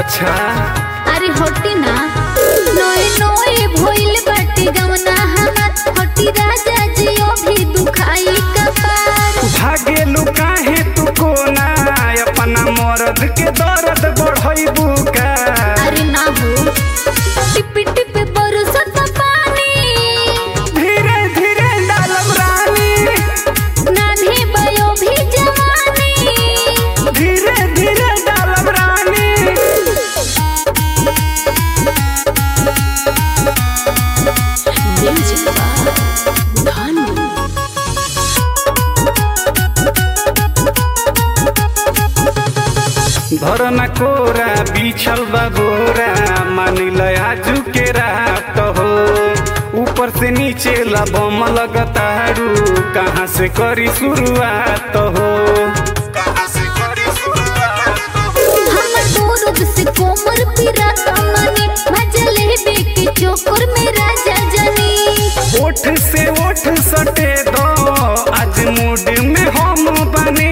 अच्छा अरे हटी ना नोए नोए भइल बाटे गवना हमार हटी राजा जियो भी दुखाई कपार भागेलू काहे तू कोना अपना मर्द के दर्द बढ़ैबू का अरे ना हो टिप टिप बरसत पानी धीरे धीरे डालब रानी नान्हे बयो भी जवानी धीरे धीरे डालब रानी म्यूजिक भानु धरना कोरा बिछल बा बोरा मानिल आजू के रात हो ऊपर से नीचे लबम लगतारू कहाँ से करी शुरुआत हो हमर दूरद से कोमर पिरा तमने मजले बेके चोकर में राजा जनी ओठ से ओठ सटे दो आज मूड में हम बनी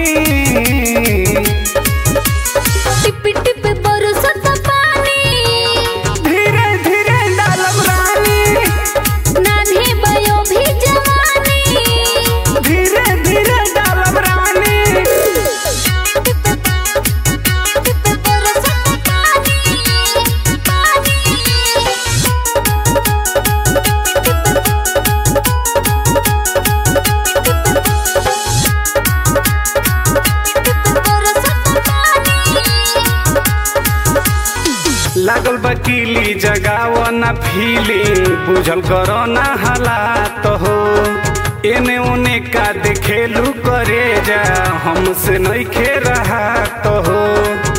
टिप टिप बरसत पानी धीरे धीरे डालब रानी नान्हे बयो भी जवानी धीरे धीरे डालब रानी टिप बरसत पानी लागल बकीली जगाव ना फीलिंग बुझल करो ना हालात हो एने ओने का देखेलू करे जा हमसे नहीं खे रहा तो हो